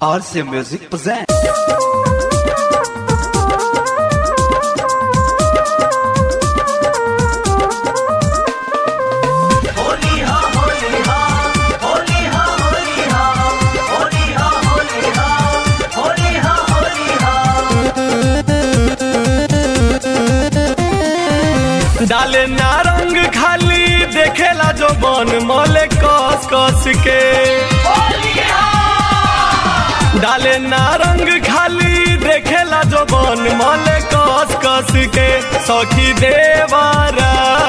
RC Music presents. डाले नारंग खाली देखेला जो बन मले कस कस के डाले नारंग खाली देखेला जो बन मले कस कस के सखी देवरा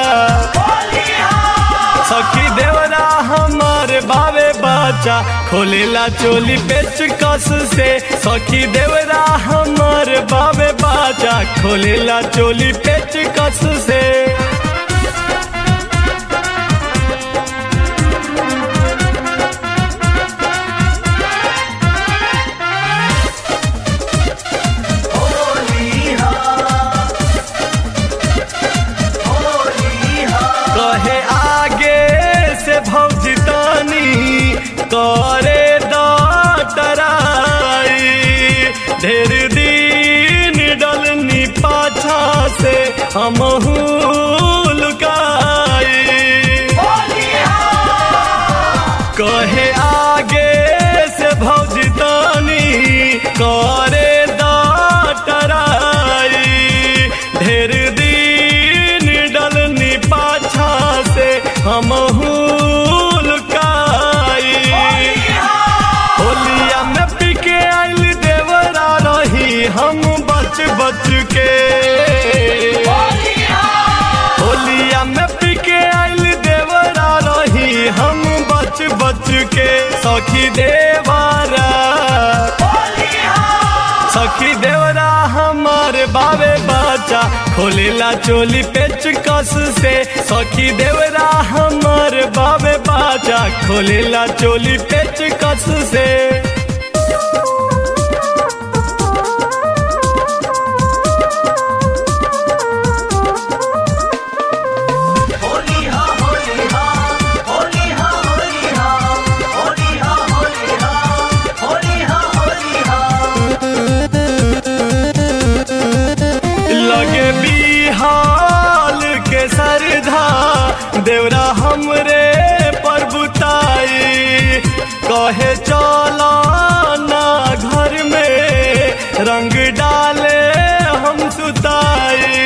सखी देवरा हमार बावे बच्चा खोलेला चोली पेच कस से सखी देवरा हमार बावे बच्चा खोलेला चोली पेच कस से कहे आगे से भौजी तानी करे डटराई ढेर दिन डलनी पाछा से हमहू लुकाई कहे आगे से भौजी तानी करे डटराई ढेर दिन डलनी पाछा से हमहू लुकाई होलिया में पिके आइल देवरा रही हम बच बच के होलिया में पिके आइल देवरा रही हम बच बच के सखी देवरा सखी देवरा हमारे बावे बच्चा खोलेला चोली पेच कस से सखी देवरा हमारे बावे बच्चा खोलेला चोली पेच कस से लगे बिहाल के सरधा देवरा हमरे पर बुताई कहे चला ना घर में रंग डाले हम सुताई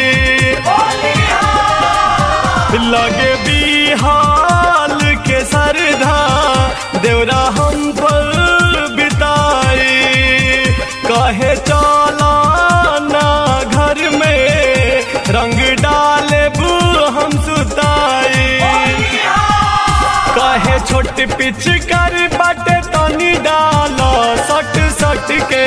लगे बिहाल के सरधा देवरा हम पर बिताई कहे चला ना घर में रंग डाले बू हम सुताई कहे छोट पिच कर बाटे तनी डालो सट सट के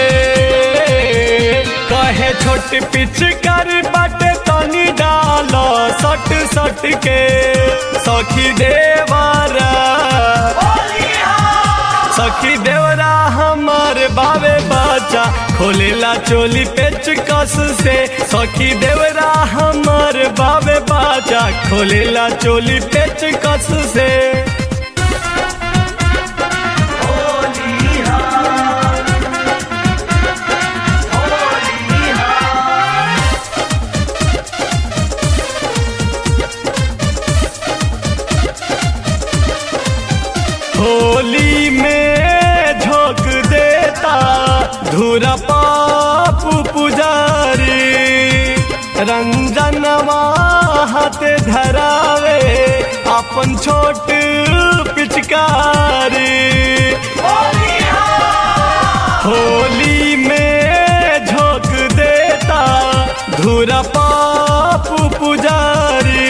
कहे छोट पिच कर बाटे तनी डालो सट सट के सखी देवरा सखी देवरा हमार बावे बच्चा खोलेला चोली पेच कस से सखी देवरा हमार बावे बच्चा खोलेला चोली पेच कस से होली में झोंक देता धूरा पापू पुजारी रंजनवा हाथ धरावे अपन छोट पिचकारी होली में झोंक देता धूरा पापू पुजारी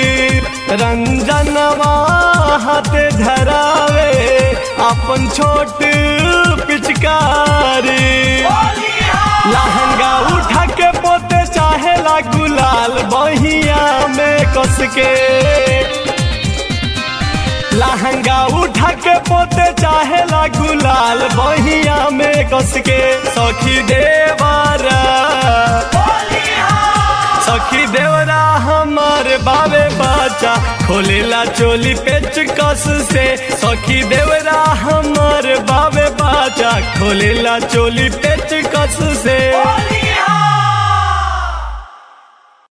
रंजनवा हाथ धरावे अपन छोट पिचकारी लहंगा उठा के पोते चाहेला गुलाल बहिया में कस के लहंगा उठा के पोते चाहेला गुलाल बहिया में कस के सखी देवरा सखी देवरा हमार हमार बावे बाचा खोलेला चोली पेचकस से सखी देवरा हमार बावे बाचा खोलेला चोली पेचकस से